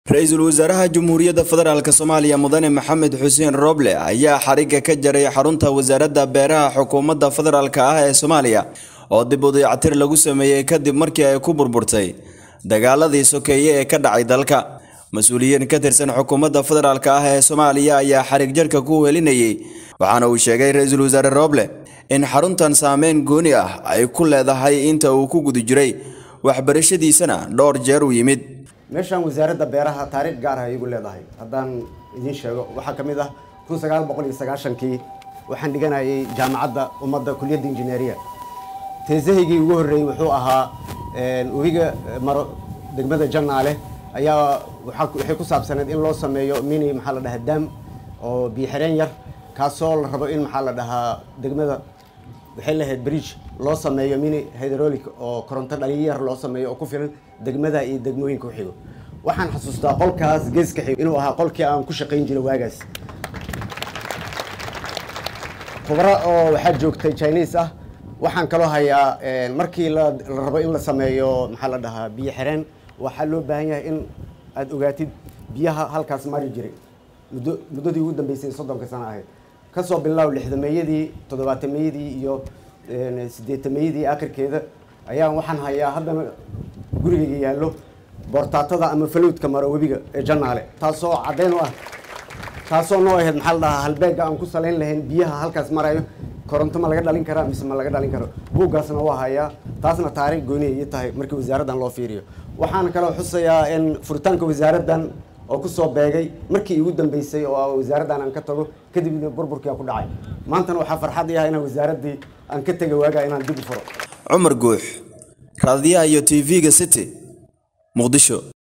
ra-iisul wasaaraha jamhuuriyadda federaalk soomaaliya mudane maxamed xuseen roble ayaa xarigga ka jaray xarunta wasaaradda beeraha xukuumadda federaalk ah ee soomaaliya oo dib u dayactir lagu sameeyey kadib markii ay ku burburtay dagaaladii sokeeye ee ka dhacay dalka mas-uuliyiin ka tirsan xukuumadda federaalk ah ee soomaaliya ayaa xarig jarka ku helinayay waxaana uu sheegay ra-iisul wasaare roble in xaruntan saameyn gooni ah ay ku leedahay inta uu ku guda jiray waxbarashadiisana dhowr jeer u yimid meeshaan wasaaradda beeraha taariikh gaar ah iyagu leedahay haddaan idiin sheego waxaa ka mid ah kun sagaal boqol iyo sagaashankii waxaan dhiganayay jaamacadda ummadda kuliyadda injineeriya teesahaygii ugu horreeyey wuxuu ahaa webiga maro degmada jannaale ayaa waxay ku saabsaneed in loo sameeyo mini maxaa la dhahaa daam oo biyo-xireen yar kaasoo la rabo in maxaa la dhahaa degmada waxay lahayd bridge loo sameeyo mini hydraulic oo koronto dhaliyo yar loo sameeyo oo ku filan degmada iyo degmooyinka uxigo waxaan xasuustaa qolkaas geeska xigo inuu ahaa qolkii aan ku shaqayn jiray waagaas khubro oo waxaa joogtay chinese ah waxaan kaloo hayaa markii la rabo in la sameeyo maxaa la dhahaa biyo xireen waxaa loo baahan yahay in aada ogaatid biyaha halkaas mari jiray muddo muddadii ugu dambeysay soddonka sano ahayd kasoo bilaaw lixdameeyadii toddobaatameyadii iyo sideetameeyadii akhirkeeda ayaan waxaan hayaa haddana gurigayga yaallo boortaatada ama falowdka maro webiga ee jannaale taasoo caddayn u ah taasoo noo ahayd maxaa la dhahaa halbeegga aan ku salayn lahayn biyaha halkaas marayo koronto ma laga dhalin karaa mise ma laga dhalin karo buuggaasna waa hayaa taasna taariikh gooni ay tahay markii wasaaraddan loo fiiriyo waxaan kaloo xusayaa in furitaanka wasaaraddan oo kusoo beegay markii igu dambeysay oo wasaaraddan aan ka tago kadibna burburkia ku dhacay maantana waxaa farxad i ah inaan wasaaraddii aan ka tega waagaa inaan dib u furo cumar guux raadiyaha iyo tv-ga city muqdisho